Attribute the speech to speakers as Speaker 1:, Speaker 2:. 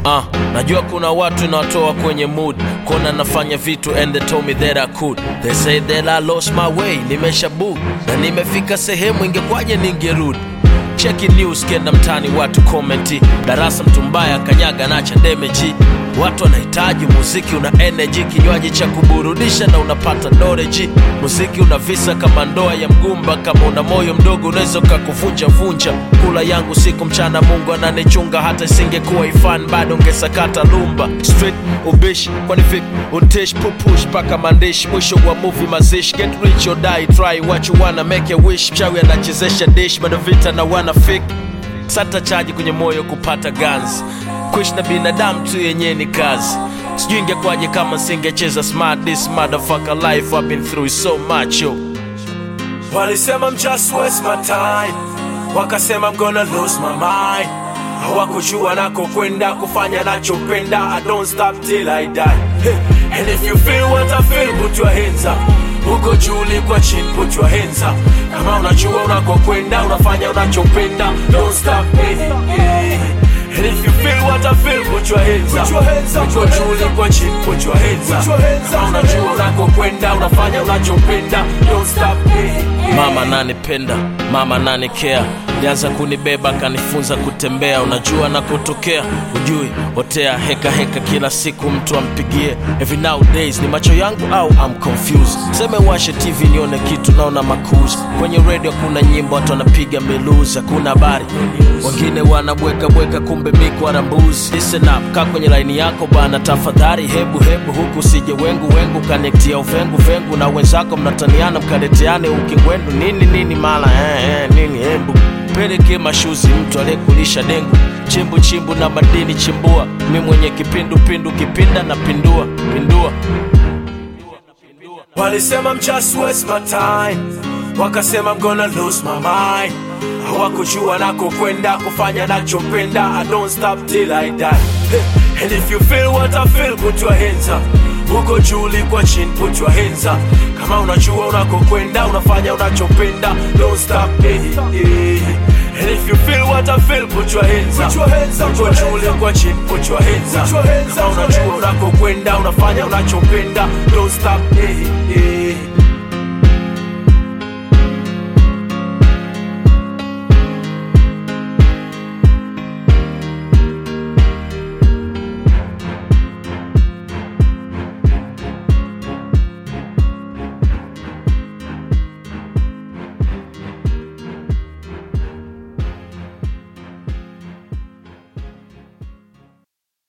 Speaker 1: Uh, najua kuna watu nawatoa kwenye mood kona nafanya vitu and they told me that I could they say that I lost my way nimesha book na nimefika sehemu ingekwaje ningerudi cheki news kenda mtani watu komenti darasa mtu mbaya kanyaga nacha demeji watu wanahitaji muziki una energy kinywaji cha kuburudisha na unapata doreji muziki una visa kama ndoa ya mgumba kama una moyo mdogo unaweza ukakuvunja vunja kula yangu siku mchana mungu ananichunga hata isingekuwa ifan bado ungesakata lumba street ubishi kwani vipi untish pupush mpaka mandishi mwisho wa movie mazishi get rich or die try what you wanna make a wish mchawi anachezesha dish bado vita na wana fik sata chaji kwenye moyo kupata ganzi kuishi na binadamu tu yenyewe ni kazi sijui ingekwaje kama singecheza smart this motherfucker life I've been through so much yo walisema I'm just waste my time wakasema I'm gonna lose my mind hawakujua nako kwenda kufanya nachopenda I don't stop till I die hey. and if you feel what I feel put your hands up uko juu ulikwa chini put your hands up kama unajua unakokwenda unafanya unachopenda don't stop hey, hey. And if you feel what I feel, put your hands up. Uko juu ulikwa chini, put your hands up. Kama unajua unakokwenda, unafanya unachopenda, don't stop. Hey, hey. Mama nanipenda, mama nanikea lianza kunibeba kanifunza kutembea unajua nakotokea ujui otea heka heka kila siku mtu ampigie every nowadays ni macho yangu au I'm confused seme washe tv nione kitu naona makuzi kwenye radio kuna nyimbo watu wanapiga meluzi hakuna habari wengine wanabweka bweka kumbe mikwara mbuzi listen up kaa kwenye laini yako bana tafadhali hebu hebu huku usije wengu wengu kanektia uvengu vengu na wenzako mnataniana mkaleteane ukingwendu nini nini mala eh, eh, nini hembu peleke mashuzi mtu aliyekulisha dengu chimbu chimbu na madini chimbua mi mwenye kipindu pindu kipinda na pindua pindua walisema I'm just waste my time wakasema I'm gonna lose my mind hawakujua nako kwenda kufanya nachopenda I don't stop till I die hey. and if you feel what I feel put your hands up uko juu ulikwa chini put your hands up kama unajua unakokwenda unafanya unachopenda don't stop hey, hey. And if you feel what I feel, put your hands up. Uko juu ulikwa chini, put your hands up. Kama unajua unakokwenda, unafanya unachopenda, don't stop. Hey, hey.